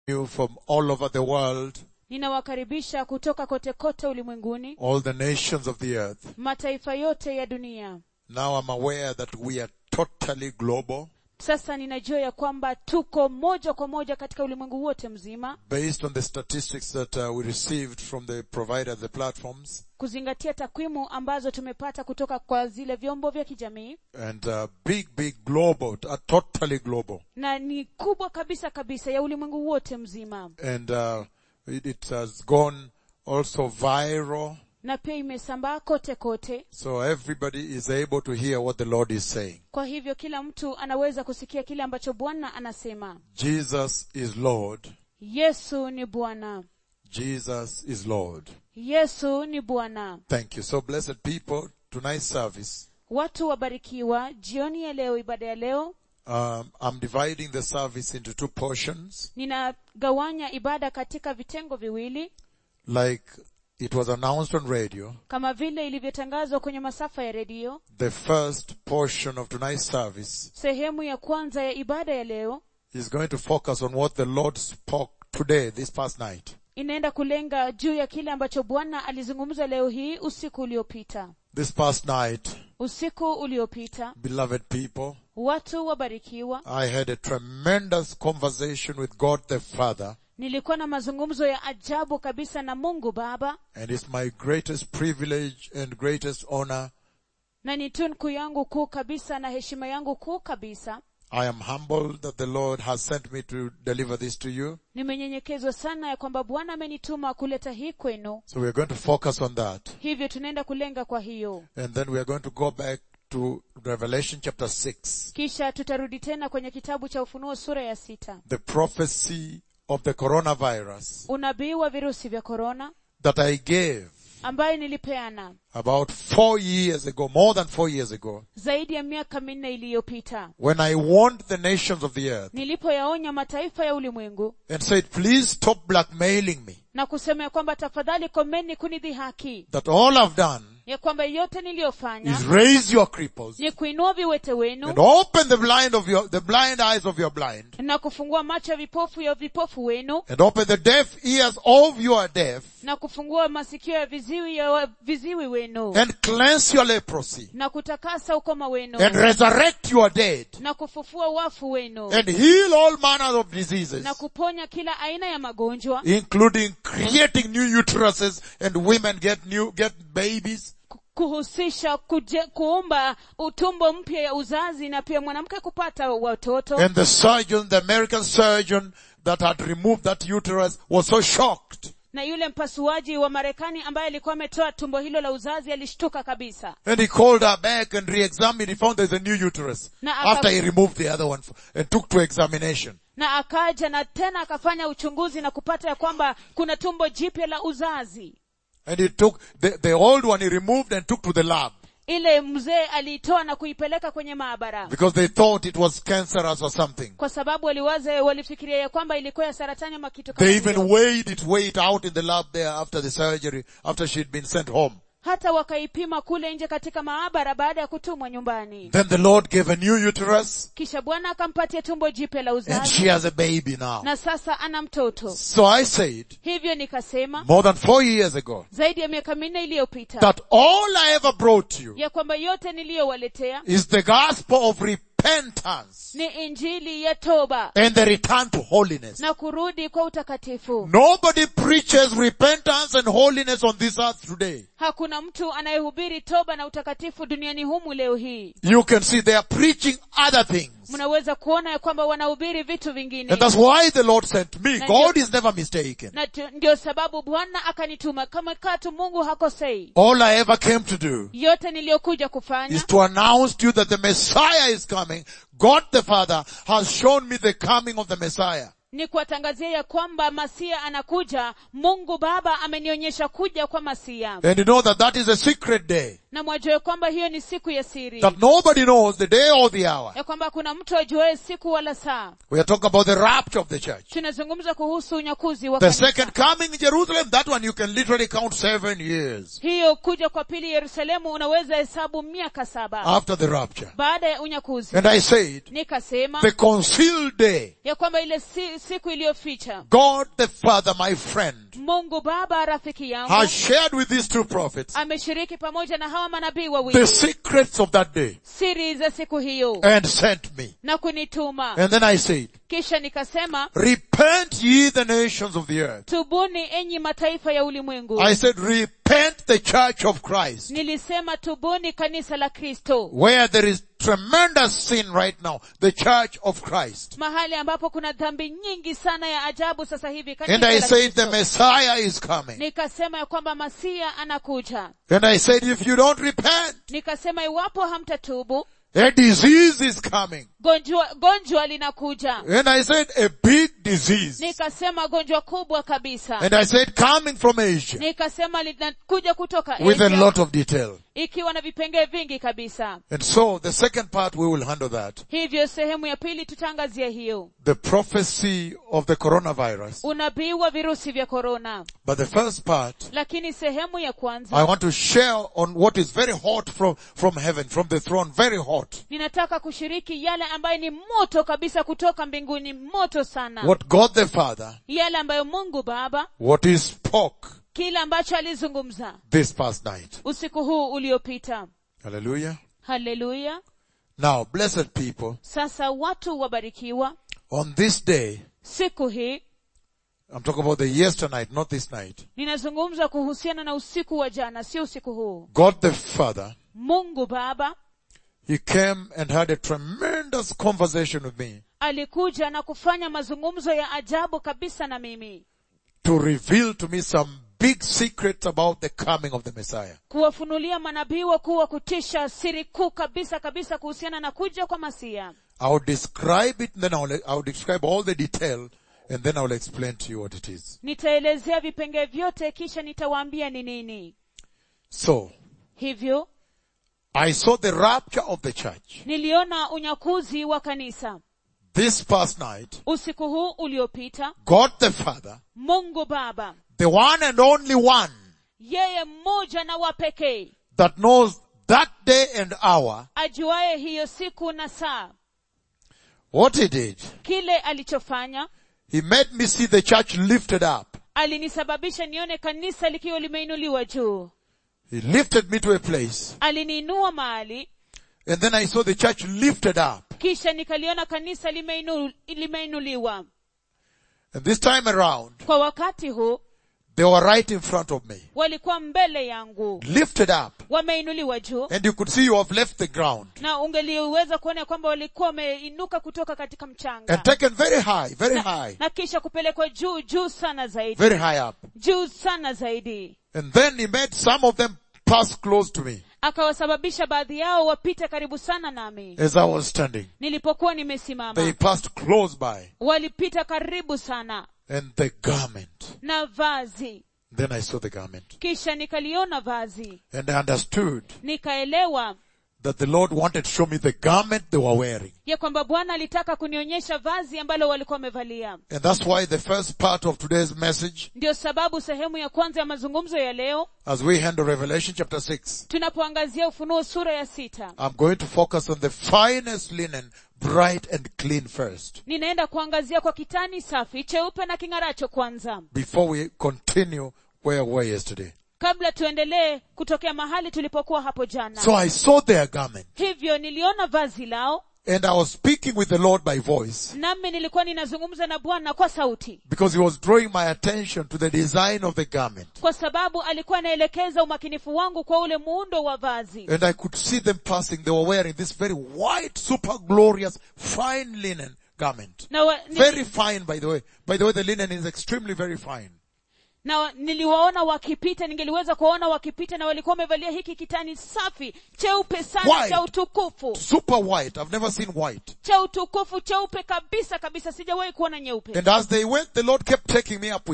you from all over the world, ninawakaribisha kutoka kote kote ulimwenguni all the nations of the earth. mataifa yote ya dunia Now I'm aware that we are totally global sasa ninajua ya kwamba tuko moja kwa moja katika ulimwengu wote mzima based on the statistics that uh, we received from the provider, the platforms, kuzingatia takwimu ambazo tumepata kutoka kwa zile vyombo vya kijamii and uh, big, big global, uh, totally global. na ni kubwa kabisa kabisa ya ulimwengu wote mzima And uh, it, it has gone also viral, na pia imesambaa kote kote so everybody is able to hear what the Lord is saying. kwa hivyo kila mtu anaweza kusikia kile ambacho bwana anasema Jesus is Lord. yesu ni bwana Jesus is Lord. yesu ni bwana Thank you. So blessed people, tonight's service, watu wabarikiwa jioni ya leo ibada ya leo um, I'm dividing the service into two portions, ninagawanya ibada katika vitengo viwili like it was announced on radio. kama vile ilivyotangazwa kwenye masafa ya redio The first portion of tonight's service sehemu ya kwanza ya ibada ya leo is going to focus on what the Lord spoke today, this past night. inaenda kulenga juu ya kile ambacho bwana alizungumza leo hii usiku uliopita This past night, usiku uliopita beloved people, watu wabarikiwa I had a tremendous conversation with God the Father, nilikuwa na mazungumzo ya ajabu kabisa na mungu baba and it's my greatest privilege and greatest honor. na ni tunku yangu kuu kabisa na heshima yangu kuu kabisa I am humbled that the Lord has sent me to deliver this to you. nimenyenyekezwa sana ya kwamba bwana amenituma kuleta hii kwenu So we're going to focus on that. hivyo tunaenda kulenga kwa hiyo And then we are going to go back to Revelation chapter 6. kisha tutarudi tena kwenye kitabu cha ufunuo sura ya sita The prophecy of the coronavirus unabii wa virusi vya korona that I gave ambaye nilipeana about four years ago, more than four years ago, zaidi ya miaka minne iliyopita when I warned the nations of the earth nilipoyaonya mataifa ya ulimwengu and said, please stop blackmailing me. na kusema ya kwamba tafadhali komeni kunidhihaki That all I've done ya kwamba yote niliyofanya is raise your cripples ni kuinua viwete and wenu open the blind of your, the blind eyes of your blind na kufungua macho ya vipofu ya vipofu wenu and open the deaf ears of your deaf na kufungua masikio ya viziwi ya wa- viziwi wenu and cleanse your leprosy na kutakasa ukoma wenu and resurrect your dead na kufufua wafu wenu and heal all manner of diseases, na kuponya kila aina ya magonjwa including creating new uteruses and women get new, get babies ku- kuhusisha kuje, kuumba utumbo mpya ya uzazi na pia mwanamke kupata watoto and the surgeon, the American surgeon that had removed that uterus was so shocked na yule mpasuaji wa marekani ambaye alikuwa ametoa tumbo hilo la uzazi alishtuka kabisa and he called her back and re-examined, he found there's a new uterus Na aka- after he removed the other one f- and took to examination. na akaja na tena akafanya uchunguzi na kupata ya kwamba kuna tumbo jipya la uzazi And he took, the, the old one he removed and took to the lab ile mzee aliitoa na kuipeleka kwenye maabara because they thought it was cancerous or something. kwa sababu waliwaza walifikiria ya kwamba ilikuwa ya saratani ama kitu kama They even hiyo. weighed it, weighed it out in the lab there after the surgery, after she'd been sent home. hata wakaipima kule nje katika maabara baada ya kutumwa nyumbani Then the Lord gave a new uterus kisha bwana akampatia tumbo jipya la and uzazi she has a baby now. na sasa ana mtoto So I said, hivyo nikasema more than four years ago, zaidi ya miaka minne iliyopita that all I ever brought you ya kwamba yote niliyowaletea is the gospel of repentance ni injili ya toba and the return to holiness. na kurudi kwa utakatifu Nobody preaches repentance and holiness on this earth today. hakuna mtu anayehubiri toba na utakatifu duniani humu leo hii You can see they are preaching other things. mnaweza kuona ya kwamba wanahubiri vitu vingine And that's why the Lord sent me. Na God ndio- is never mistaken. na tu- ndio sababu bwana akanituma kama katu mungu hakosei All I ever came to do yote niliyokuja kufanya is to announce to you that the Messiah is coming. God the Father has shown me the coming of the Messiah. ni kuwatangazia ya kwamba masia anakuja mungu baba amenionyesha kuja kwa masia And you know that that is a secret day. na mwajua ya kwamba hiyo ni siku ya siri That nobody knows the day or the hour. ya kwamba kuna mtu ajuae siku wala saa We are talking about the rapture of the church. tunazungumza kuhusu unyakuzi wa The kanisa. second coming in Jerusalem, that one you can literally count seven years hiyo kuja kwa pili yerusalemu unaweza hesabu miaka saba after the rapture. baada ya unyakuzi And I said, nikasema the concealed day ya kwamba ile si, siku iliyoficha God the Father, my friend, mungu baba rafiki yangu has shared with these two prophets ameshiriki pamoja na hawa manabii the wawili secrets of that day siri za siku hiyo and sent me. na kunituma And then I said, kisha nikasema repent ye the nations of the earth. tubuni enyi mataifa ya ulimwengu I said, repent the church of Christ. nilisema tubuni kanisa la kristo Where there is tremendous sin right now, the church of Christ. mahali ambapo kuna dhambi nyingi sana ya ajabu sasa hivi kanisa And I la said, the Kristo. Messiah is coming. nikasema ya kwamba masia anakuja And I said, if you don't repent, nikasema iwapo hamtatubu a disease is coming. gonjwa gonjwa linakuja And I said, a big disease. nikasema gonjwa kubwa kabisa And I said, coming from Asia nikasema linakuja kutoka with a Asia, lot of detail. ikiwa na vipengee vingi kabisa And so the second part we will handle that. hivyo sehemu ya pili tutaangazia hiyo The prophecy of the coronavirus. unabii wa virusi vya korona But the first part, lakini sehemu ya kwanza I want to share on what is very hot from, from heaven, from the throne, very hot. ninataka kushiriki yale ambayo ni moto kabisa kutoka mbinguni moto sana What God the Father, yale ambayo mungu baba what he spoke kile ambacho alizungumza this past night. usiku huu uliopita Hallelujah. haleluya Now, blessed people, sasa watu wabarikiwa on this day, siku hii I'm talking about the yesternight, not this night. ninazungumza kuhusiana na usiku wa jana sio usiku huu God the Father, mungu baba He came and had a tremendous conversation with me alikuja na kufanya mazungumzo ya ajabu kabisa na mimi to reveal to me some big secrets about the coming of the Messiah. kuwafunulia manabii wakuu wa kutisha siri kuu kabisa kabisa kuhusiana na kuja kwa masia I will describe it, then I will, I will describe all the detail, and then I will explain to you what it is. nitaelezea vipengee vyote kisha nitawaambia ni nini So, hivyo I saw the rapture of the church niliona unyakuzi wa kanisa this past night. usiku huu uliopita God the Father, mungu baba the one and only one yeye mmoja na wa pekee that knows that day and hour, ajuaye hiyo siku na saa what he did, kile alichofanya he made me see the church lifted up. alinisababisha nione kanisa likiwa limeinuliwa juu He lifted me to a place, aliniinua mahali and then I saw the church lifted up. kisha nikaliona kanisa limeinu, limeinuliwa And this time around, kwa wakati huu they were right in front of me, walikuwa mbele yangu lifted up. wameinuliwa juu And you could see you have left the ground na ungeliweza kuona kwamba walikuwa wameinuka kutoka katika mchanga and taken very high, very high, na kisha kupelekwa juu juu sana zaidi very high up. juu sana zaidi And then he made some of them pass close to me akawasababisha baadhi yao wapite karibu sana nami as I was standing. nilipokuwa They nimesimama passed close by walipita karibu sana and the garment. na vazi Then I saw the garment kisha nikaliona vazi and I understood nikaelewa that the Lord wanted to show me the garment they were wearing. ya kwamba bwana alitaka kunionyesha vazi ambalo walikuwa wamevalia And that's why the first part of today's message, ndio sababu sehemu ya kwanza ya mazungumzo ya leo as we handle Revelation chapter 6, tunapoangazia ufunuo sura ya sita I'm going to focus on the finest linen, bright and clean first, ninaenda kuangazia kwa kitani safi cheupe na king'aracho kwanza before we continue where we were yesterday. kabla tuendelee kutokea mahali tulipokuwa hapo jana So I saw their garment hivyo niliona vazi lao and I was speaking with the Lord by voice nami nilikuwa ninazungumza na bwana kwa sauti because he was drawing my attention to the design of the garment. kwa sababu alikuwa anaelekeza umakinifu wangu kwa ule muundo wa vazi And I could see them passing. They were wearing this very white, super glorious, fine linen garment. na, wa, ni, Very fine, by the way. By the way, the linen is extremely very fine. na wa- niliwaona wakipita ningeliweza kuwaona wakipita na walikuwa wamevalia hiki kitani safi cheupe sana White. cha utukufu Super white. I've never seen white. cha utukufu cheupe kabisa kabisa sijawahi kuona nyeupe And as they went, the Lord kept taking me up with them.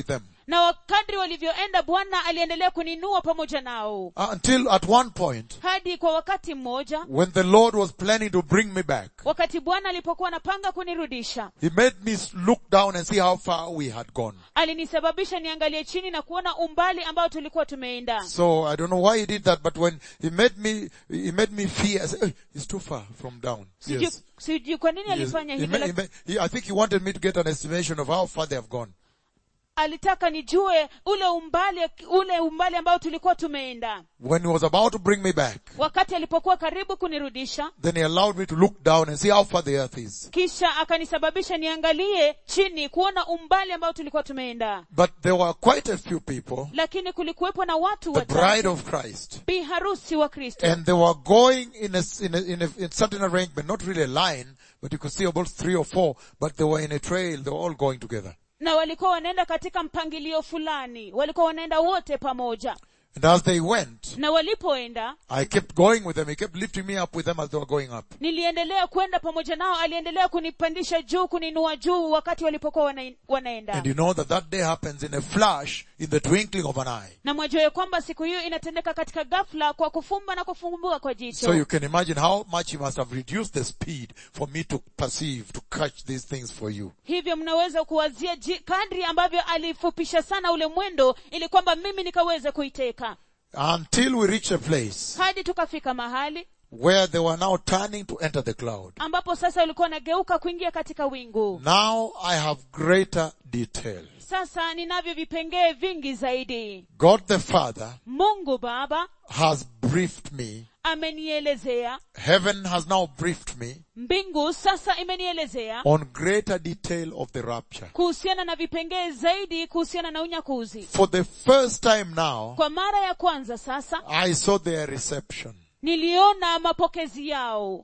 na wakadri walivyoenda bwana aliendelea kuninua pamoja nao until at one point, hadi kwa wakati mmoja when the Lord was planning to bring me back, wakati bwana alipokuwa anapanga kunirudisha He made me look down and see how far we had gone. alinisababisha niangalie chini na kuona umbali ambao tulikuwa tumeenda So I don't know why He did that, but when He made me, He made me fear, I said, "Eh, it's too far from down. sijui Yes. sijui kwa nini Yes. alifanya He hivyo ma- he lak- ma- he- I think He wanted me to get an estimation of how far they have gone. alitaka nijue ule umbali ule umbali ambao tulikuwa tumeenda When He was about to bring me back, wakati alipokuwa karibu kunirudisha then He allowed me to look down and see how far the earth is. kisha akanisababisha niangalie chini kuona umbali ambao tulikuwa tumeenda But there were quite a few people, lakini kulikuwepo na watu the wachache bride of Christ, bi harusi wa kristo and they were going in a, in a, in a, in certain arrangement, not really a line, but you could see about three or four, but they were in a trail, they were all going together. na walikuwa wanaenda katika mpangilio fulani walikuwa wanaenda wote pamoja And as they went, na walipoenda I kept going with them. He kept lifting me up with them as they were going up. niliendelea kwenda pamoja nao aliendelea kunipandisha juu kuninua juu wakati walipokuwa wana, wanaenda And you know that that day happens in a flash, in the twinkling of an eye. na mwajua ya kwamba siku hiyo inatendeka katika ghafla kwa kufumba na kufumbua kwa jicho So you can imagine how much he must have reduced the speed for me to perceive, to catch these things for you. hivyo mnaweza kuwazia ji- kadri ambavyo alifupisha sana ule mwendo ili kwamba mimi nikaweze kuiteka Until we reached a place hadi tukafika mahali where they were now turning to enter the cloud. ambapo sasa walikuwa wanageuka kuingia katika wingu Now I have greater detail. sasa ninavyo vipengee vingi zaidi God the Father mungu baba has briefed me. amenielezea Heaven has now briefed me mbingu sasa imenielezea on greater detail of the rapture. kuhusiana na vipengee zaidi kuhusiana na unyakuzi For the first time now, kwa mara ya kwanza sasa I saw their reception niliona mapokezi yao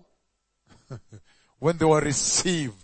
when they were received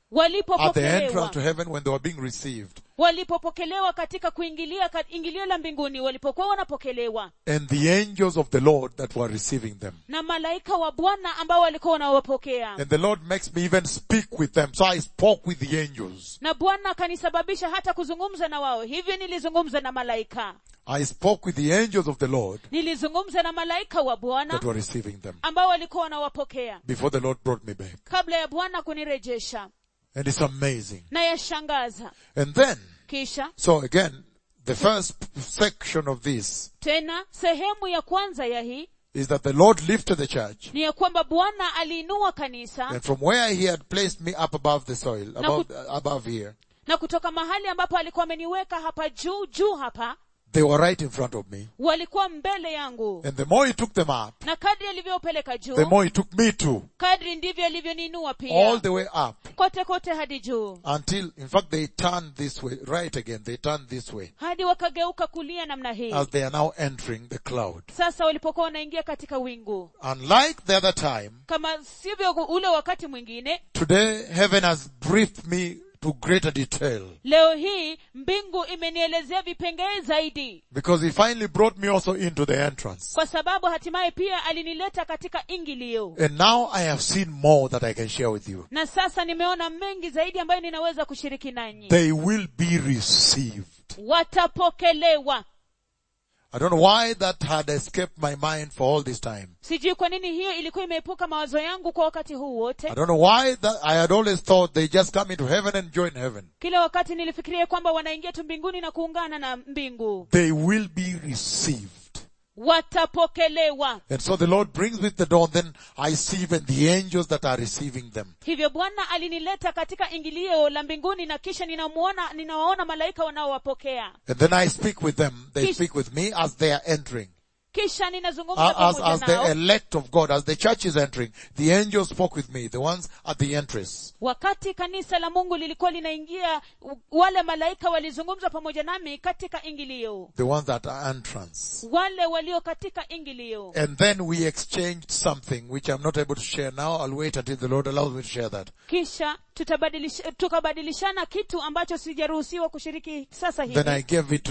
at the entrance walipopokelewa to heaven when they were being received. walipopokelewa katika kuingilia ka- ingilio la mbinguni walipokuwa wanapokelewa And the angels of the Lord that were receiving them. na malaika wa bwana ambao walikuwa wanawapokea And the Lord makes me even speak with them. So I spoke with the angels. na bwana akanisababisha hata kuzungumza na wao hivyo nilizungumza na malaika I spoke with the angels of the Lord nilizungumza na malaika wa bwana that were receiving them ambao walikuwa wanawapokea before the Lord brought me back. kabla ya bwana kunirejesha And it's amazing. na yashangaza And then, kisha so again, the first section of this tena sehemu ya kwanza ya hii is that the Lord lifted the church ni ya kwamba bwana aliinua kanisa and from where he had placed me up above the soil, above, above here, na kutoka mahali ambapo alikuwa ameniweka hapa juu juu hapa they were right in front of me. walikuwa mbele yangu And the more he took them up, na kadri alivyopeleka the juu more he took me too, kadri ndivyo alivyoninua all pia the way up. kote kote hadi juu Until, in fact, they turned this way, right again, they turned this way, hadi wakageuka kulia namna hii as they are now entering the cloud. sasa walipokuwa wanaingia katika wingu Unlike the other time, kama sivyo ule wakati mwingine today heaven has briefed me to greater detail. leo hii mbingu imenielezea vipengee zaidi Because he finally brought me also into the entrance. kwa sababu hatimaye pia alinileta katika ingilio And now I have seen more that I can share with you. na sasa nimeona mengi zaidi ambayo ninaweza kushiriki nanyi They will be received. watapokelewa I don't know why that had escaped my mind for all this time. sijui kwa nini hiyo ilikuwa imeepuka mawazo yangu kwa wakati huu wote I don't know why that I had always thought they just come into heaven and join heaven. kila wakati nilifikiria kwamba wanaingia tu mbinguni na kuungana na mbingu They will be received. watapokelewa And so the Lord brings with the dawn, then I see even the angels that are receiving them. hivyo bwana alinileta katika ingilio la mbinguni na kisha ninamuona ninawaona malaika wanaowapokea And then I speak with them. They Kish- speak with me as they are entering. kisha ninazungumza Uh, as, pamoja as the nao elect of God, as the church is entering, the angels spoke with me, the ones at the entrance. wakati kanisa la mungu lilikuwa linaingia u- wale malaika walizungumza pamoja nami katika ingilio The ones at our entrance. wale walio katika ingilio And then we exchanged something which I'm not able to share now. I'll wait until the Lord allows me to share that. kisha tutabadilisha, tukabadilishana kitu ambacho sijaruhusiwa kushiriki sasa Then I hivi gave it to them.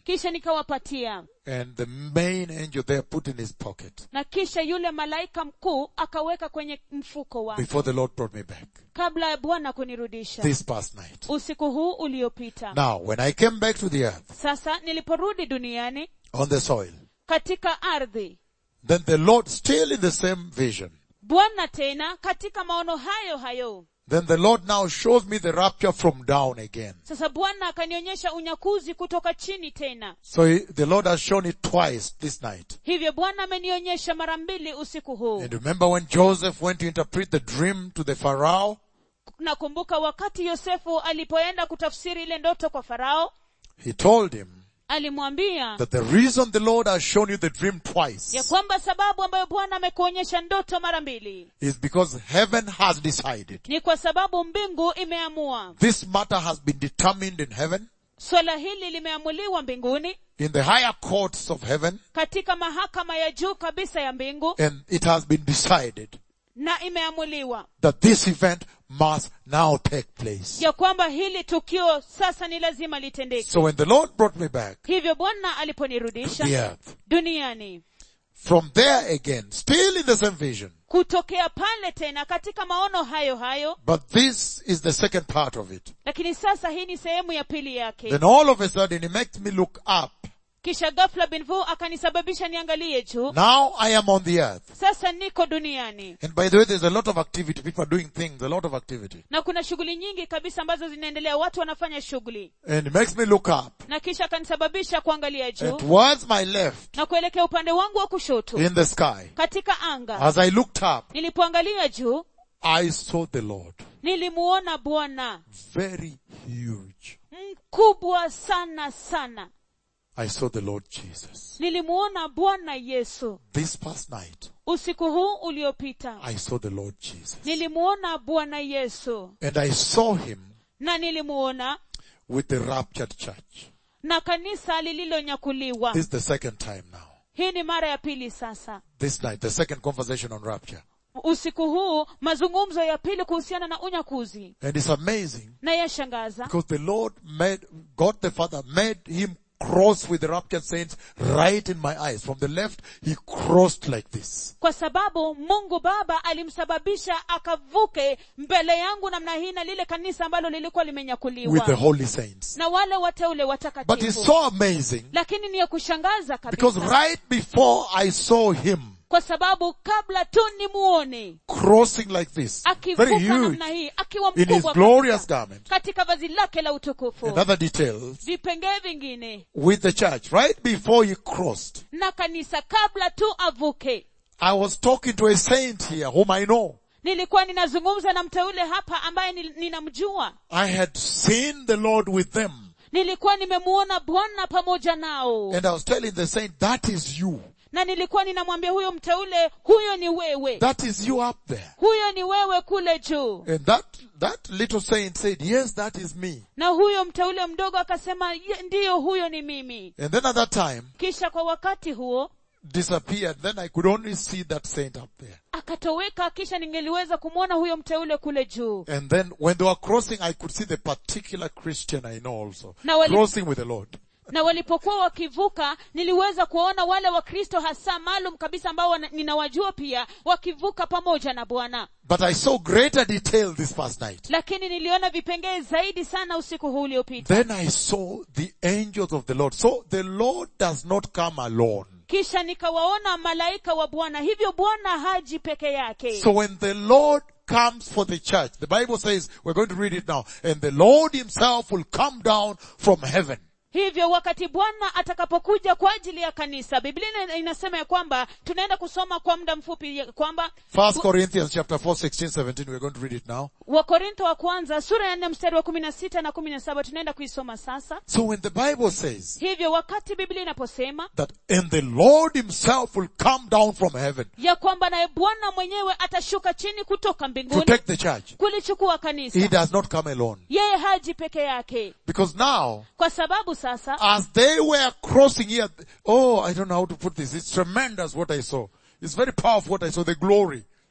kisha nikawapatia and the main angel there put in his pocket na kisha yule malaika mkuu akaweka kwenye mfuko wake before the Lord brought me back kabla ya bwana kunirudisha this past night. usiku huu uliopita Now, when I came back to the earth sasa niliporudi duniani on the soil, katika ardhi then the Lord still in the same vision. bwana tena katika maono hayo hayo Then the Lord now shows me the rapture from down again. sasa bwana akanionyesha unyakuzi kutoka chini tena So he, the Lord has shown it twice this night. hivyo bwana amenionyesha mara mbili usiku huu And remember when Joseph went to interpret the dream to the Pharaoh? nakumbuka wakati yosefu alipoenda kutafsiri ile ndoto kwa farao He told him alimwambia that the reason the Lord has shown you the dream twice ya kwamba sababu ambayo bwana amekuonyesha ndoto mara mbili is because heaven has decided. ni kwa sababu mbingu imeamua This matter has been determined in heaven, swala hili limeamuliwa mbinguni in the higher courts of heaven, katika mahakama ya juu kabisa ya mbingu and it has been decided na imeamuliwa that this event must now take place. ya kwamba hili tukio sasa ni lazima litendeke So when the Lord brought me back hivyo bwana to the aliponirudisha earth, duniani from there again, still in the same vision, kutokea pale tena katika maono hayo hayo but this is the second part of it. lakini sasa hii ni sehemu ya pili yake Then all of a sudden he makes me look up. kisha ghafla binvu akanisababisha niangalie juu Now I am on the earth. sasa niko duniani And by the way, there's a lot of activity. People are doing things, a lot of activity. na kuna shughuli nyingi kabisa ambazo zinaendelea watu wanafanya shughuli And it makes me look up. na kisha akanisababisha kuangalia And juu towards my left, na kuelekea upande wangu wa kushoto in the sky, katika anga as I looked up, nilipoangalia juu I saw the Lord. nilimuona bwana Very huge. mkubwa sana sana I saw the Lord Jesus. nilimuona bwana yesu This past night, usiku huu uliopita I saw the Lord Jesus. nilimuona bwana yesu And I saw him na nilimuona with the raptured church. na kanisa lililonyakuliwa This is the second time now. hii ni mara ya pili sasa This night, the second conversation on rapture. usiku huu mazungumzo ya pili kuhusiana na unyakuzi And it's amazing na yashangaza because the Lord made, God the Father made him cross with the raptured saints right in my eyes. From the left, he crossed like this. kwa sababu mungu baba alimsababisha akavuke mbele yangu namna hii na lile kanisa ambalo lilikuwa with the limenyakuliwa holy saints. na wale wateule But it's watakatifu so amazing lakini ni ya kushangaza because kabisa right before I saw him kwa sababu kabla tu nimuone crossing like this, akivuka very huge, namna hii akiwa in his mkubwa glorious kabisa, garment, katika vazi lake la utukufu and other details, vipengee vingine with the church, right before he crossed. na kanisa kabla tu avuke I was talking to a saint here whom I know. nilikuwa ninazungumza na mteule hapa ambaye ni- ninamjua I had seen the Lord with them. nilikuwa nimemuona bwana pamoja nao And I was telling the saint, that is you. na nilikuwa ninamwambia huyo mteule huyo ni wewe That is you up there. huyo ni wewe kule juu And that, that little saint said, yes, that is me. na huyo mteule mdogo akasema "Ye- ndiyo huyo ni mimi And then at that time, kisha kwa wakati huo disappeared. Then I could only see that saint up there. akatoweka kisha ningeliweza kumwona huyo mteule kule juu And then when they were crossing, I could see the particular Christian I know also. Now, when it- crossing with the Lord. na walipokuwa wakivuka niliweza kuwaona wale wakristo hasa maalum kabisa ambao wana- ninawajua pia wakivuka pamoja na bwana But I saw greater detail this past night. lakini niliona vipengee zaidi sana usiku huu uliopita Then I saw the angels of the Lord. So the Lord does not come alone. kisha nikawaona malaika wa bwana hivyo bwana haji peke yake So when the Lord comes for the church, the Bible says, we're going to read it now, and the Lord himself will come down from heaven. hivyo wakati bwana atakapokuja kwa ajili ya kanisa biblia ina- inasema ya kwamba tunaenda kusoma kwa muda mfupi ya kwamba First Corinthians chapter 4, 16, 17, we're going to read it now. wakorintho wa kwanza sura ya nne mstari wa kumi na sita na kumi na saba tunaenda kuisoma sasa So when the Bible says hivyo wakati biblia inaposema that, and the Lord himself will come down from heaven ya kwamba naye bwana mwenyewe atashuka chini kutoka to mbinguni take the church, kulichukua he kanisa does not come alone. yeye haji peke yake Because now, kwa sababu sasa as they were crossing here, oh, I don't know how to put this. It's tremendous what I saw. It's very powerful what I saw, the glory.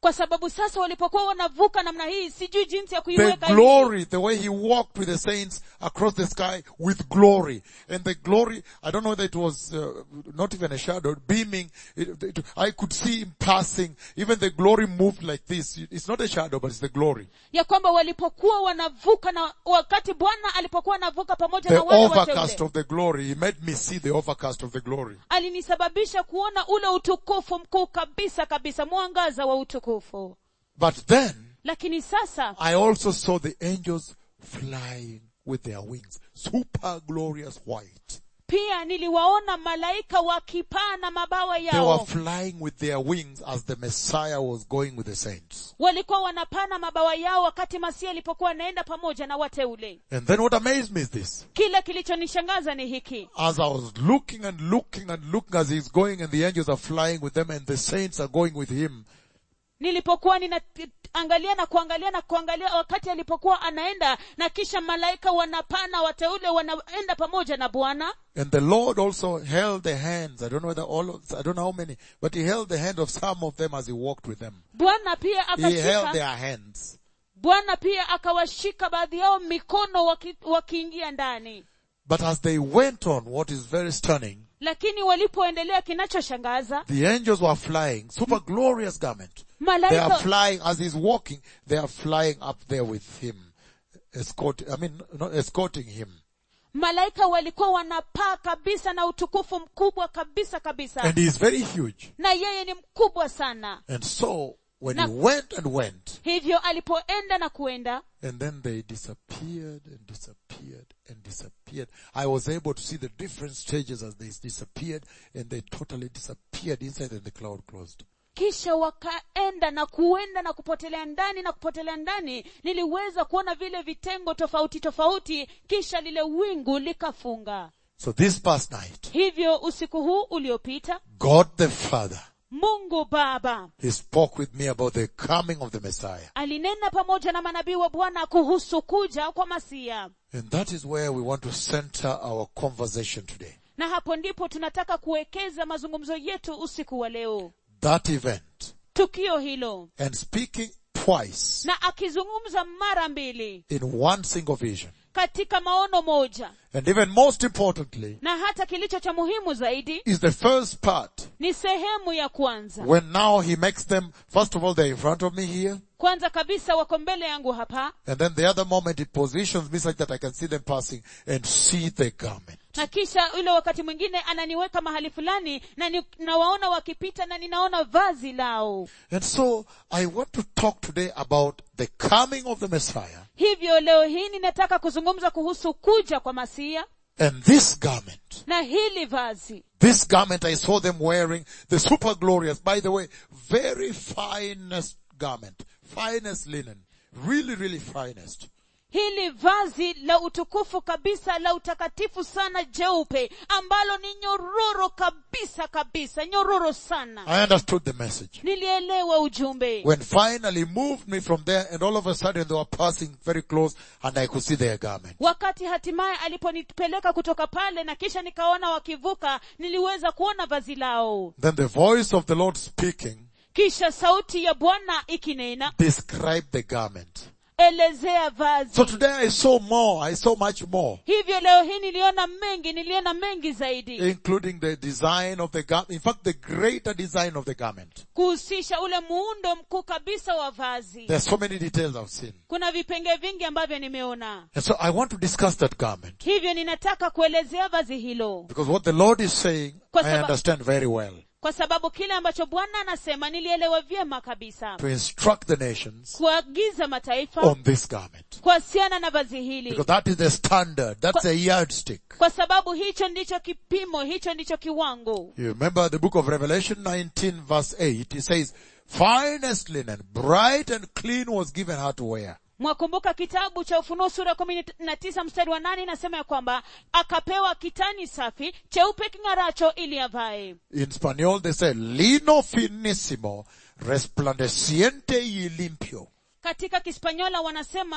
kwa sababu sasa walipokuwa wanavuka namna hii sijui jinsi ya The kuiweka hii. glory, the way he walked with the saints across the sky with glory. And the glory, I don't know whether it was uh, not even a shadow, beaming. It, it, I could see him passing. Even the glory moved like this. It's not a shadow, but it's the glory. ya kwamba walipokuwa wanavuka na wakati bwana alipokuwa anavuka pamoja The na wale overcast wateule of the glory. He made me see the overcast of the glory. alinisababisha kuona ule utukufu mkuu kabisa kabisa mwangaza wa utukufu But then, lakini sasa I also saw the angels flying with their wings. Super glorious white. pia niliwaona malaika wakipaa na mabawa They were yao flying with their wings as the Messiah was going with the saints. walikuwa wanapaa na mabawa yao wakati masia alipokuwa anaenda pamoja na wateule And then what amazed me is this. kile kilichonishangaza ni hiki As I was looking and looking and looking as he's going and the angels are flying with them and the saints are going with him, nilipokuwa ninaangalia na kuangalia na kuangalia wakati alipokuwa anaenda na kisha malaika wanapaa na wateule wanaenda pamoja na bwana and the Lord also held the hands, I don't know whether all of, I don't know how many, but he held the hand of some of them as he walked with them. bwana pia He held akashika their hands. bwana pia akawashika baadhi yao mikono waki, wakiingia ndani But as they went on, what is very stunning, lakini walipoendelea kinachoshangaza the angels were flying, super glorious garment. They are malaika flying, as he's walking, they are flying up there with him, escort, I mean, not escorting him. malaika walikuwa wanapaa kabisa na utukufu mkubwa kabisa kabisa And he is very huge. na yeye ni mkubwa sana And so, when Na- he went and went, hivyo alipoenda na kuenda and then they disappeared and disappeared and disappeared. I was able to see the different stages as they disappeared and they totally disappeared inside and the cloud closed. kisha wakaenda na kuenda na kupotelea ndani na kupotelea ndani niliweza kuona vile vitengo tofauti tofauti kisha lile wingu likafunga So this past night, hivyo usiku huu uliopita God the Father, mungu baba He spoke with me about the coming of the Messiah. alinena pamoja na manabii wa bwana kuhusu kuja kwa masia And that is where we want to center our conversation today. na hapo ndipo tunataka kuwekeza mazungumzo yetu usiku wa leo That event. tukio hilo And speaking twice na akizungumza mara mbili in one single vision. katika maono moja And even most importantly, na hata kilicho cha muhimu zaidi is the first part ni sehemu ya kwanza when now he makes them, first of all, they're in front of me here. kwanza kabisa wako mbele yangu hapa And then the other moment it positions me such that I can see them passing and see the garment. na kisha ule wakati mwingine ananiweka mahali fulani na ni, nawaona wakipita na ninaona vazi lao And so I want to talk today about the coming of the Messiah hivyo leo hii ninataka kuzungumza kuhusu kuja kwa masia and this garment. na hili vazi This garment I saw them wearing, the super glorious, by the way, very finest garment, finest linen, really, really finest. hili vazi la utukufu kabisa la utakatifu sana jeupe ambalo ni nyororo kabisa kabisa nyororo sana I understood the message. nilielewa ujumbe When finally moved me from there and all of a sudden they were passing very close and I could see their garment. wakati hatimaye aliponipeleka kutoka pale na kisha nikaona wakivuka niliweza kuona vazi lao Then the voice of the Lord speaking kisha sauti ya bwana ikinena described the garment. elezea vazi So today I saw more, I saw much more, hivyo leo hii niliona mengi niliona mengi zaidi including the design of the garment, in fact the greater design of the garment. kuhusisha ule muundo mkuu kabisa wa vazi There are so many details I've seen. kuna vipenge vingi ambavyo nimeona And so I want to discuss that garment. hivyo ninataka kuelezea vazi hilo Because what the Lord is saying, Kwa I saba- understand very well. kwa sababu kile ambacho bwana anasema nilielewa vyema kabisa To instruct the nations kuagiza mataifa on this garment. kuhusiana na vazi hili Because that is the standard. That's a yardstick. kwa sababu hicho ndicho kipimo hicho ndicho kiwango You remember the book of Revelation 19 verse 8, it says, finest linen, bright and clean was given her to wear. mwakumbuka kitabu cha ufunuo sura kumi na tisa mstari wa nane inasema ya kwamba akapewa kitani safi cheupe king'aracho ili avae In Spanish they say, lino finísimo, resplandeciente y limpio. katika kispanyola wanasema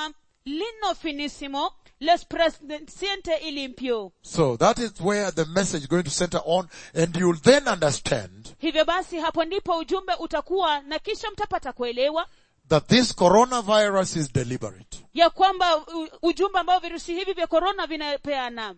lino finissimo l'espressiente ilimpio So that is where the message is going to center on and you'll then understand hivyo basi hapo ndipo ujumbe utakuwa na kisha mtapata kuelewa that this coronavirus is deliberate. ya kwamba u- ujumbe ambao virusi hivi vya korona vinapeana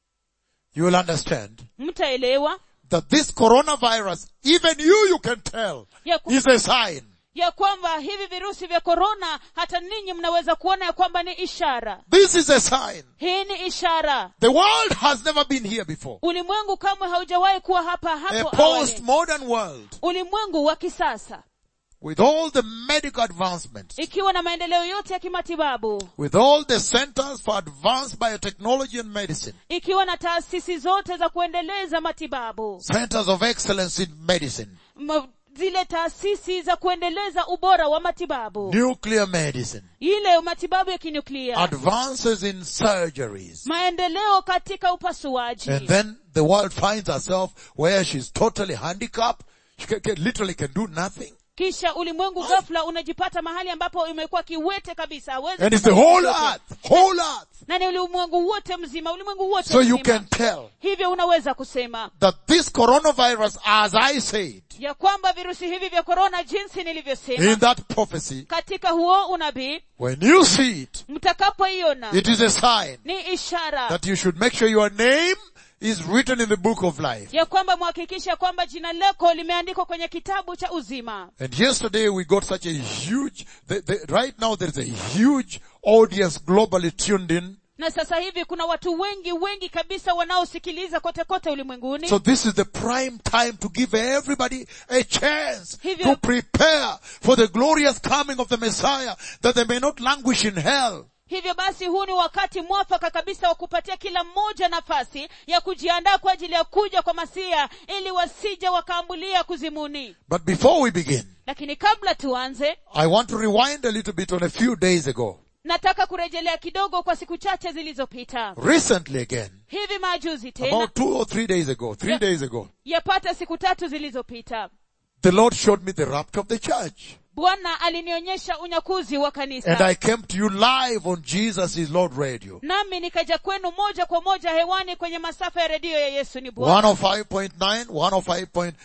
You will understand mtaelewa that this coronavirus, even you, you can tell, ya, ku, is a sign. ya kwamba hivi virusi vya korona hata ninyi mnaweza kuona ya kwamba ni ishara This is a sign. hii ni ishara The world has never been here before. ulimwengu kamwe haujawahi kuwa hapa A hapo awali post-modern world ulimwengu wa kisasa with all the medical advancements, ikiwa na maendeleo yote ya kimatibabu with all the centers for advanced biotechnology and medicine, ikiwa na taasisi zote za kuendeleza matibabu centers of excellence in medicine, M- zile taasisi za kuendeleza ubora wa matibabu nuclear medicine, ile matibabu ya kinuklia advances in surgeries. maendeleo katika upasuaji And then the world finds herself where she's totally handicapped. She can, can- literally can do nothing. kisha ulimwengu ghafla unajipata mahali ambapo imekuwa kiwete kabisa hawezi And it's the kufanya whole chochote. earth, whole earth. na ni ulimwengu wote mzima ulimwengu wote So you mzima. can tell hivyo unaweza kusema that this coronavirus, as I said ya kwamba virusi hivi vya korona jinsi nilivyosema in that prophecy, katika huo unabii when you see it, mtakapoiona it is a sign ni ishara that you should make sure your name is written in the book of life. ya kwamba mhakikisha kwamba jina lako limeandikwa kwenye kitabu cha uzima And yesterday we got such a huge, the, the, right now there is a huge audience globally tuned in. na sasa hivi kuna watu wengi wengi kabisa wanaosikiliza kote kote ulimwenguni So this is the prime time to give everybody a chance Hivyo- to prepare for the glorious coming of the Messiah that they may not languish in hell. hivyo basi huu ni wakati mwafaka kabisa wa kupatia kila mmoja nafasi ya kujiandaa kwa ajili ya kuja kwa masia ili wasije wakaambulia kuzimuni But before we begin, lakini kabla tuanze I want to rewind a little bit on a few days ago. nataka kurejelea kidogo kwa siku chache zilizopita Recently again, hivi majuzi tena about two or three days ago, three Yeah. days ago, yapata siku tatu zilizopita the Lord showed me the rapture of the church. bwana alinionyesha unyakuzi wa kanisa And I came to you live on Jesus is Lord Radio. nami nikaja kwenu moja kwa moja hewani kwenye masafa ya redio ya yesu ni bwana 105.9, 105.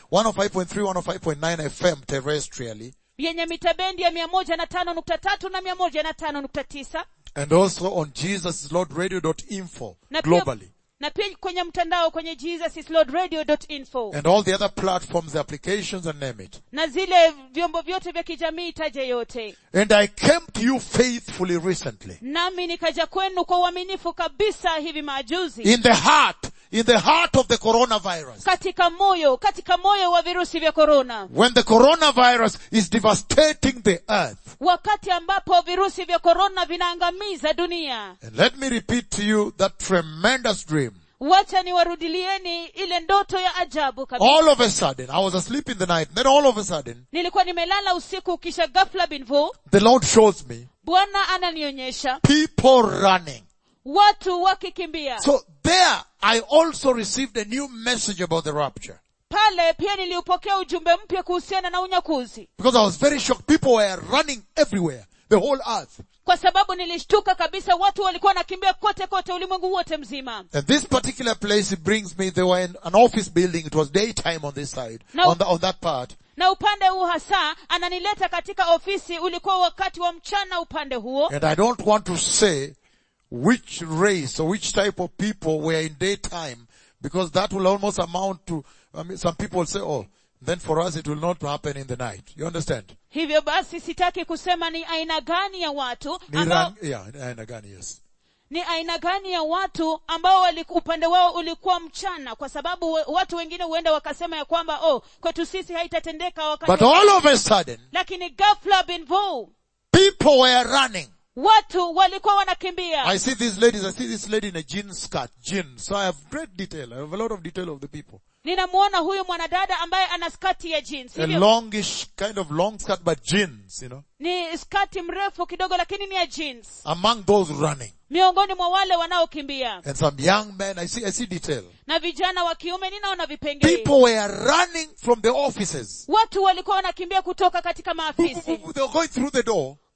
105.3, 105.9 FM terrestrially. yenye mita bendi ya mia moja na tano nukta tatu na mia moja na tano nukta tisa And also on jesuslordradio.info na pia, globally. na pia kwenye mtandao kwenye jesuslordradio.info And all the other platforms, the applications and name it. na zile vyombo vyote vya kijamii taje yote And I came to you faithfully recently. nami nikaja kwenu kwa uaminifu kabisa hivi majuzi In the heart, in the heart of the coronavirus. katika moyo katika moyo wa virusi vya korona When the coronavirus is devastating the earth. wakati ambapo virusi vya korona vinaangamiza dunia And let me repeat to you that tremendous dream. wacha niwarudilieni ile ndoto ya ajabu kabisa All of a sudden, I was asleep in the night, then all of a sudden, nilikuwa nimelala usiku kisha ghafla binvu the Lord shows me bwana ananionyesha people running. watu wakikimbia So there, I also received a new message about the rapture. pale pia niliupokea ujumbe mpya kuhusiana na unyakuzi Because I was very shocked. People were running everywhere. The whole earth. kwa sababu nilishtuka kabisa watu walikuwa wanakimbia kote kote ulimwengu wote mzima And this particular place, it brings me, they were in an office building. It was daytime on this side. No. On, the, on that part. na upande huu hasa ananileta katika ofisi ulikuwa wakati wa mchana upande huo And I don't want to say which race or which type of people were in daytime because that will almost amount to, I mean, some people will say, oh, then for us it will not happen in the night. You understand? hivyo basi sitaki kusema ni aina gani ya watu Ni ambao, rang- yeah, aina gani, yes. ni aina gani ya watu ambao wali, upande wao ulikuwa mchana kwa sababu we- watu wengine huenda wakasema ya kwamba oh kwetu sisi haitatendeka wakati But all of a sudden, lakini ghafla binvu people were running. watu walikuwa wanakimbia I see these ladies, I see this lady in a jean skirt, jean. So I have great detail. I have a lot of detail of the people. ninamuona huyu mwanadada ambaye ana skati ya jeans A hivyo longish, kind of long skirt, but jeans, you know, ni skati mrefu kidogo lakini ni ya jeans among those running. miongoni mwa wale wanaokimbia And some young men, I see, I see detail. na vijana wa kiume ninaona vipengele People were running from the offices. watu walikuwa wanakimbia kutoka katika maafisi They were going through the door.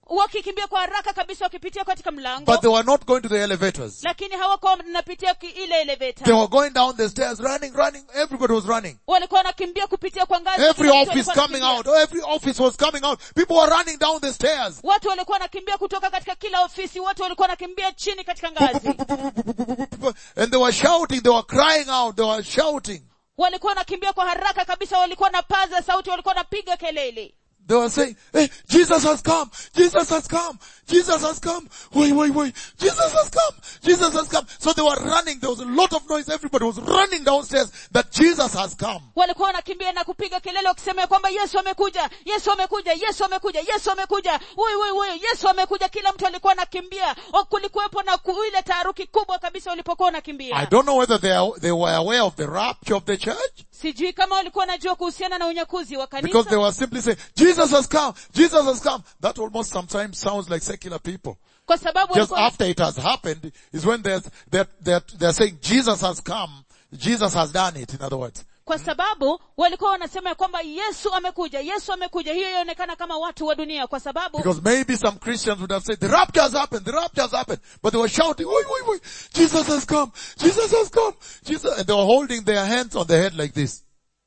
wakikimbia kwa haraka kabisa wakipitia katika mlango but they were not going to the elevators. lakini hawakuwa wanapitia ki- ile They eleveta were going down the stairs, running, running. Everybody was running. walikuwa wanakimbia kupitia kwa ngazi Every Kila mtu office alikuwa coming anakimbia. out. Every office was coming out. People were running down the stairs. watu walikuwa wanakimbia kutoka katika kila ofisi watu walikuwa wanakimbia chini katika ngazi And they were shouting, they were crying out, they were shouting. walikuwa wanakimbia kwa haraka kabisa walikuwa na paza sauti walikuwa wanapiga kelele They were saying, hey, Jesus has come, Jesus has come, Jesus has come, wait, wait, wait, Jesus has come, Jesus has come. So they were running, there was a lot of noise, everybody was running downstairs that Jesus has come. walikuwa wanakimbia na kupiga kelele wakisema ya kwamba yesu amekuja yesu amekuja yesu amekuja yesu amekuja woi woi woi yesu amekuja kila mtu alikuwa anakimbia O, kulikuwepo na ku- ile taharuki kubwa kabisa ulipokuwa I unakimbia don't know whether they, are, they were aware of the rapture of the church, sijui kama walikuwa wanajua kuhusiana na unyakuzi wa because they kanisa were simply saying, Jesus has come, Jesus has come. That almost sometimes sounds like secular people. kwa sababu Just walikuwa, after it has happened is when they're, they're, they're, they're saying Jesus has come, Jesus has done it, in other words. kwa sababu walikuwa wanasema ya kwamba yesu amekuja yesu amekuja hiyo inaonekana kama watu wa dunia kwa sababu Because maybe some Christians would have said, the rapture has happened, the rapture has happened. But they were shouting, wait, wait, wait, Jesus has come, Jesus has come, Jesus, and they were holding their hands on their head like this.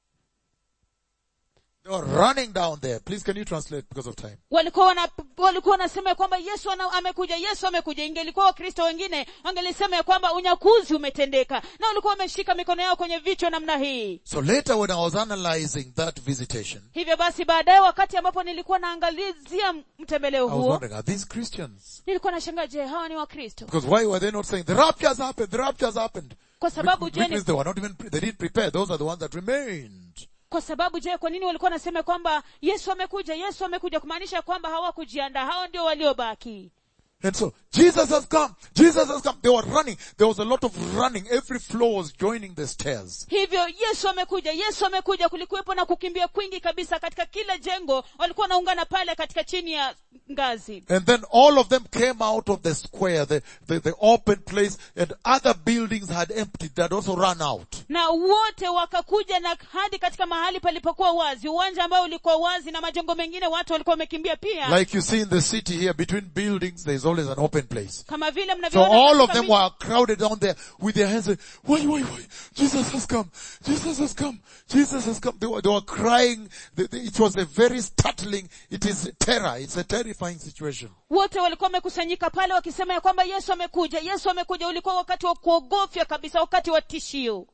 They were running down there. Please can you translate because of time? walikuwa wana, walikuwa wanasema ya kwamba yesu ana, amekuja yesu amekuja ingelikuwa wakristo wengine wangelisema ya kwamba unyakuzi umetendeka na walikuwa wameshika mikono yao kwenye vichwa namna hii So later when I was analyzing that visitation, hivyo basi baadaye wakati ambapo nilikuwa naangalizia mtembeleo I was huo wondering, are these Christians? nilikuwa nashangaa je hawa ni wakristo Because why were they not saying, the rapture has happened, the rapture has happened? kwa sababu Which je ni- means they were not even, they didn't prepare. Those are the ones that remained. kwa sababu je kwa nini walikuwa wanasema kwamba yesu amekuja yesu amekuja kumaanisha kwamba hawakujiandaa hao ndio waliobaki And so, Jesus has come, Jesus has come. They were running. There was a lot of running. Every floor was joining the stairs. hivyo yesu amekuja yesu amekuja kulikuwepo na kukimbia kwingi kabisa katika kila jengo walikuwa wanaungana pale katika chini ya ngazi And then all of them came out of the square, the, the, the open place, and other buildings had emptied, that also run out. na wote wakakuja na hadi katika mahali palipokuwa wazi uwanja ambao ulikuwa wazi na majengo mengine watu walikuwa wamekimbia pia Like you see in the city here, between buildings, there's always an open place. kama vile So mnavyoona all of katika them miji- were crowded down there with their hands, saying, wait, wait, wait, Jesus has come, Jesus has come, Jesus has come. They were, they were crying. They- they- It was a very startling, it is terror, it's a terrifying situation. wote walikuwa wamekusanyika pale wakisema ya kwamba yesu amekuja yesu amekuja ulikuwa wakati wa kuogofya kabisa wakati wa tishio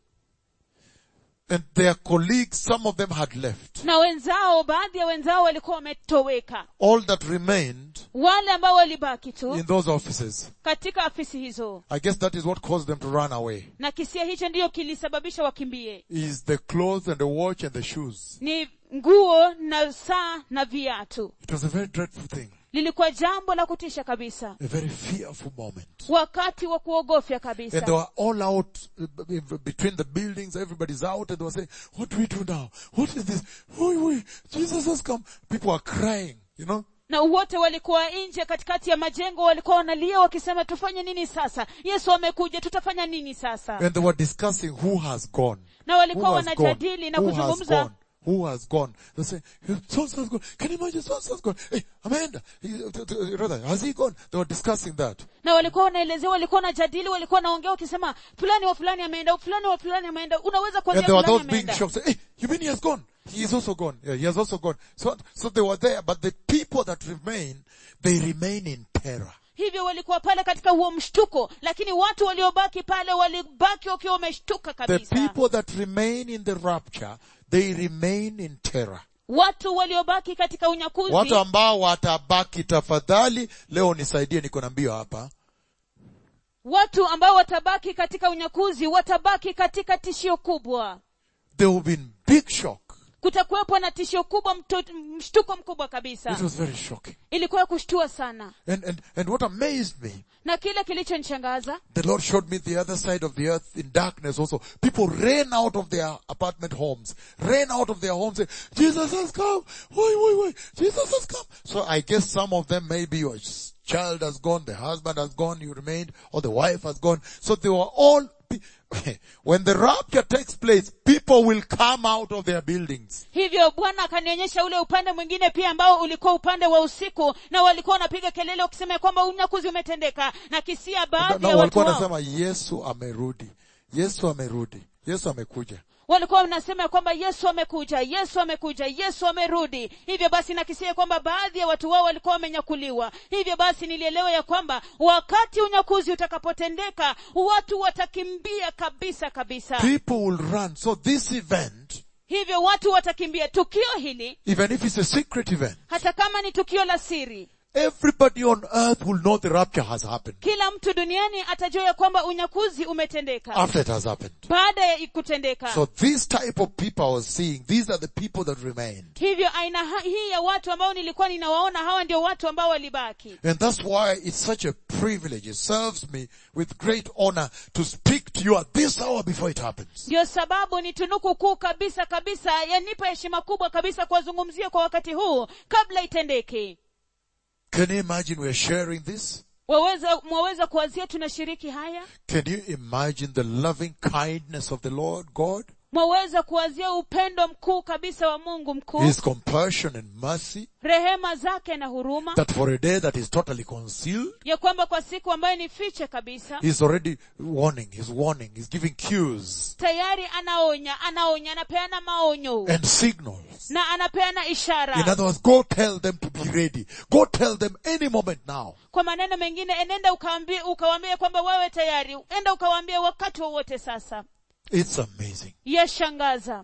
And their colleagues, some of them had left. na wenzao baadhi ya wenzao walikuwa wametoweka All that remained wale ambao walibaki tu in those offices. katika afisi hizo I guess that is what caused them to run away. na kisia hicho ndiyo kilisababisha wakimbie Is the clothes and the watch and the shoes. ni nguo na saa na viatu It was a very dreadful thing. lilikuwa jambo la kutisha kabisa A very fearful moment. wakati wa kuogofya And they kabisa were all out uh, b- b- between the buildings. Everybody's out and they were saying, what do we do now? What is this? Oi, oi, Jesus has come. People are crying, you know. na wote walikuwa nje katikati ya majengo walikuwa wanalia wakisema tufanye nini sasa yesu amekuja tutafanya nini sasa And they were discussing who has gone. na Who walikuwa has gone? wanajadili na Who has kuzungumza gone? Who has gone? They say, so has gone. Can you imagine so has gone? Hey, Amanda, he- t- t- rather, has he gone? They were discussing that. na walikuwa wanaelezea walikuwa wanajadili walikuwa wanaongea wakisema fulani wa fulani ameenda fulani wa fulani ameenda unaweza And kuambia there were fulani those being ameenda shocked. Say, hey, you mean he has gone? He is also gone. Yeah, he has also gone. So, so they were there, but the people that remain, they remain in terror. hivyo walikuwa pale katika huo mshtuko lakini watu waliobaki pale walibaki wakiwa wameshtuka The kabisa people that remain in the rapture, they remain in terror. watu waliobaki katika unyakuzi Watu ambao watabaki tafadhali, leo nisaidie niko na mbio hapa. watu ambao watabaki katika unyakuzi watabaki katika tishio kubwa There will be big shock. kutakuwepo na tishio kubwa mto, mshtuko mkubwa It kabisa was very shocking. ilikuwa ya kushtua sana And, and, and what amazed me, na kile kilichonishangaza the Lord showed me the other side of the earth in darkness also. People ran out of their apartment homes, ran out of their homes, saying, Jesus has come. Wait, wait, wait. Jesus has come. So I guess some of them maybe your child has gone, the husband has gone, you remained, or the wife has gone. So they were all, pe- when the rapture takes place, people will come out of their buildings. hivyo bwana akanionyesha ule upande mwingine pia ambao ulikuwa upande wa usiku na walikuwa wanapiga kelele wakisema ya kwamba unyakuzi umetendeka na kisia Na, baadhi na ya watu walikuwa wao wanasema Yesu amerudi. Yesu amerudi. Yesu amekuja. walikuwa wanasema ya kwamba yesu amekuja yesu amekuja yesu amerudi hivyo basi nakisia kwamba baadhi ya watu wao walikuwa wamenyakuliwa hivyo basi nilielewa ya kwamba wakati unyakuzi utakapotendeka watu watakimbia kabisa kabisa People will run. So this event, hivyo watu watakimbia tukio hili even if it's a secret event, hata kama ni tukio la siri everybody on earth will know the rapture has happened kila mtu duniani atajua ya kwamba unyakuzi umetendeka after it has happened. baada ya kutendeka So this type of people I was seeing, these are the people that remained. hivyo aina ha- hii ya watu ambao nilikuwa ninawaona hawa ndio watu ambao walibaki And that's why it's such a privilege. It serves me with great honor to speak to you at this hour before it happens. ndio sababu ni tunuku kuu kabisa kabisa yanipa heshima kubwa kabisa kuwazungumzia kwa wakati huu kabla itendeke Can you imagine we're sharing this? waweza mwaweza kuwazia tunashiriki haya Can you imagine the loving kindness of the Lord God? mwaweza kuwazia upendo mkuu kabisa wa mungu mkuu His compassion and mercy rehema zake na huruma that for a day that is totally concealed, ya kwamba kwa siku ambayo ni fiche kabisa He's already warning, He's warning, He's giving cues tayari anaonya anaonya anapeana maonyo and signals. na anapeana In ishara other words, go tell them to be ready. Go tell them any moment now. kwa maneno mengine enenda ukaambie ukawaambie kwamba wewe tayari enda ukawaambie wakati wowote sasa It's amazing. yashangaza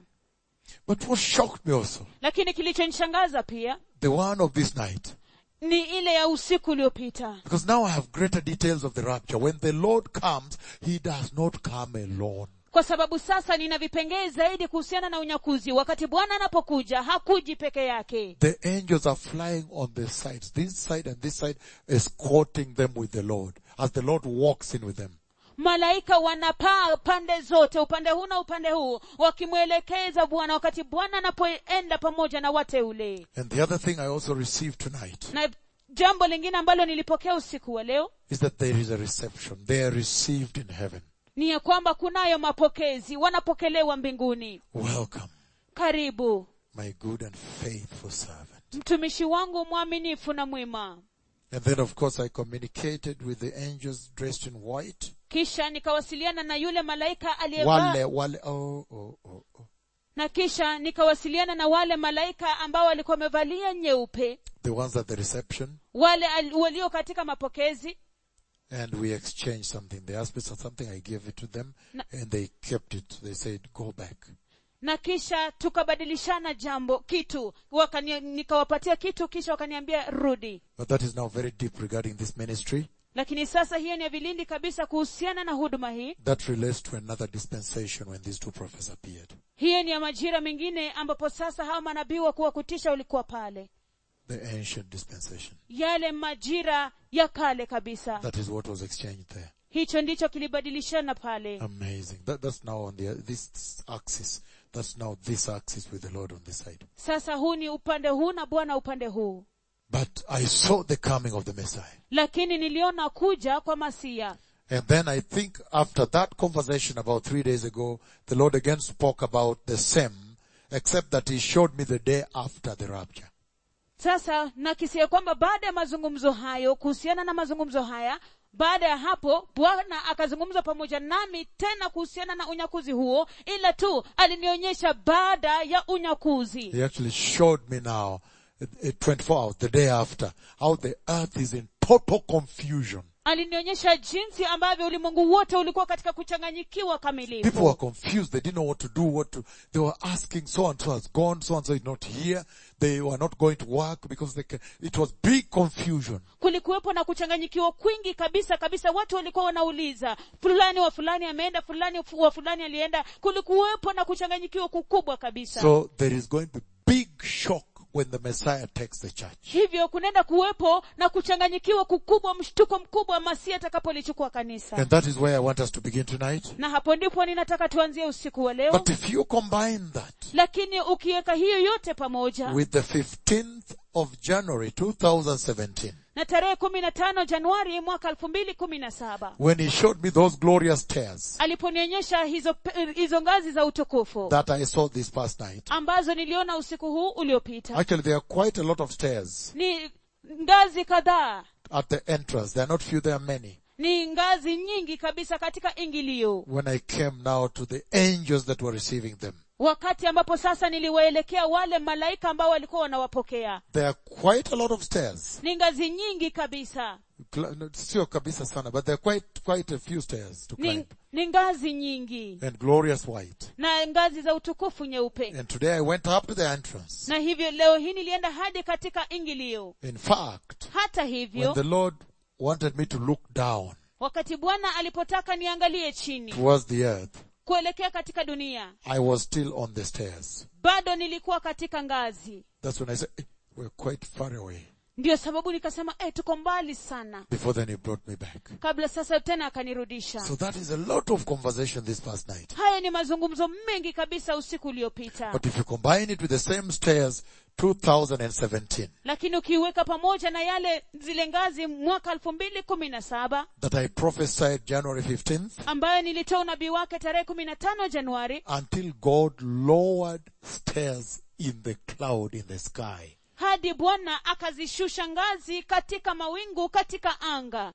But what shocked me also, lakini kilichonishangaza pia the one of this night, ni ile ya usiku uliopita because now I have greater details of the rapture. When the Lord comes, He does not come alone. kwa sababu sasa nina vipengee zaidi kuhusiana na unyakuzi wakati bwana anapokuja hakuji peke yake The angels are flying on the sides, this side and this side, escorting them with the Lord, as the Lord walks in with them. malaika wanapaa pande zote upande huu na upande huu wakimwelekeza bwana wakati bwana anapoenda pamoja na wateule And the other thing I also received tonight na jambo lingine ambalo nilipokea usiku wa leo is that there is a reception. They are received in heaven. ni ya kwamba kunayo mapokezi wanapokelewa mbinguni Welcome, karibu my good and faithful servant. mtumishi wangu mwaminifu na mwema And then of course I communicated with the angels dressed in white. kisha nikawasiliana na yule malaika aliyevaa Wale, wale, oh, oh, oh, oh. na kisha nikawasiliana na wale malaika ambao walikuwa wamevalia nyeupe The ones at the reception. wale al- walio katika mapokezi And we exchanged something. They asked me for something. I gave it to them Na- and they kept it. They said, go back. na kisha tukabadilishana jambo kitu Wakani, nikawapatia kitu kisha wakaniambia rudi But that is now very deep regarding this ministry. lakini sasa hiyo ni ya vilindi kabisa kuhusiana na huduma hii That relates to another dispensation when these two prophets appeared. hiyo ni ya majira mengine ambapo sasa hawa manabii wa kuwa kutisha ulikuwa pale The ancient dispensation. yale majira ya kale kabisa That is what was exchanged there. hicho ndicho kilibadilishana pale Amazing. That, that's now on the, this axis. That's now this axis with the Lord on this side. sasa huu ni upande huu na bwana upande huu But I saw the coming of the Messiah. lakini niliona kuja kwa masia And then I think after that conversation about three days ago, the Lord again spoke about the same, except that He showed me the day after the rapture. sasa nakisia kwamba baada ya mazungumzo hayo kuhusiana na mazungumzo haya baada ya hapo bwana akazungumza pamoja nami tena kuhusiana na unyakuzi huo ila tu alinionyesha baada ya unyakuzi He actually showed me now, uh, uh, 24 hours, the day after, how the earth is in total confusion. alinionyesha jinsi ambavyo ulimwengu wote ulikuwa katika kuchanganyikiwa People kamilifu were confused. They didn't know what to do, what to, they were asking so and so has gone, so and so is not here. They were not going to work because they, ca- it was big confusion. kulikuwepo na kuchanganyikiwa kwingi kabisa kabisa watu walikuwa wanauliza fulani wa fulani ameenda fulani wa fulani alienda kulikuwepo na kuchanganyikiwa kukubwa kabisa So there is going to be big shock when the Messiah takes the church. hivyo kunaenda kuwepo na kuchanganyikiwa kukubwa mshtuko mkubwa masia atakapolichukua kanisa And that is where I want us to begin tonight. na hapo ndipo ninataka tuanzie usiku wa leo But if you combine that lakini ukiweka hiyo yote pamoja with the 15th of January 2017, na tarehe kumi na tano januari mwaka elfu mbili kumi na saba when he showed me those glorious stairs aliponionyesha hizo, pe- hizo ngazi za utukufu that I saw this past night. ambazo niliona usiku huu uliopita Actually, there are quite a lot of stairs ni ngazi kadhaa at the entrance. There are not few, there are many. ni ngazi nyingi kabisa katika ingilio When I came now to the angels that were receiving them, wakati ambapo sasa niliwaelekea wale malaika ambao walikuwa wanawapokea there are quite a lot of stairs. ni ngazi nyingi kabisa Cl- no, Sio kabisa sana, but there are quite, quite a few stairs to climb. ni, ni ngazi nyingi And glorious white. na ngazi za utukufu nyeupe And today I went up to the entrance. na hivyo leo hii nilienda hadi katika ingilio In fact, hata when hivyo the Lord wanted me to look down wakati bwana alipotaka niangalie chini towards the earth, kuelekea katika dunia I was still on the stairs. bado nilikuwa katika ngazi That's when I said, "Eh, we're quite far away. ndiyo sababu nikasema eh, tuko mbali sana Before then he brought me back. kabla sasa tena akanirudisha So that is a lot of conversation this past night. haya ni mazungumzo mengi kabisa usiku uliopita But if you combine it with the same stairs, 2017, lakini ukiweka pamoja na yale zile ngazi mwaka elfu mbili kumi na saba that I prophesied January 15th, ambayo nilitoa unabii wake tarehe kumi na tano januari until God lowered stairs in the cloud in the sky. hadi bwana akazishusha ngazi katika mawingu katika anga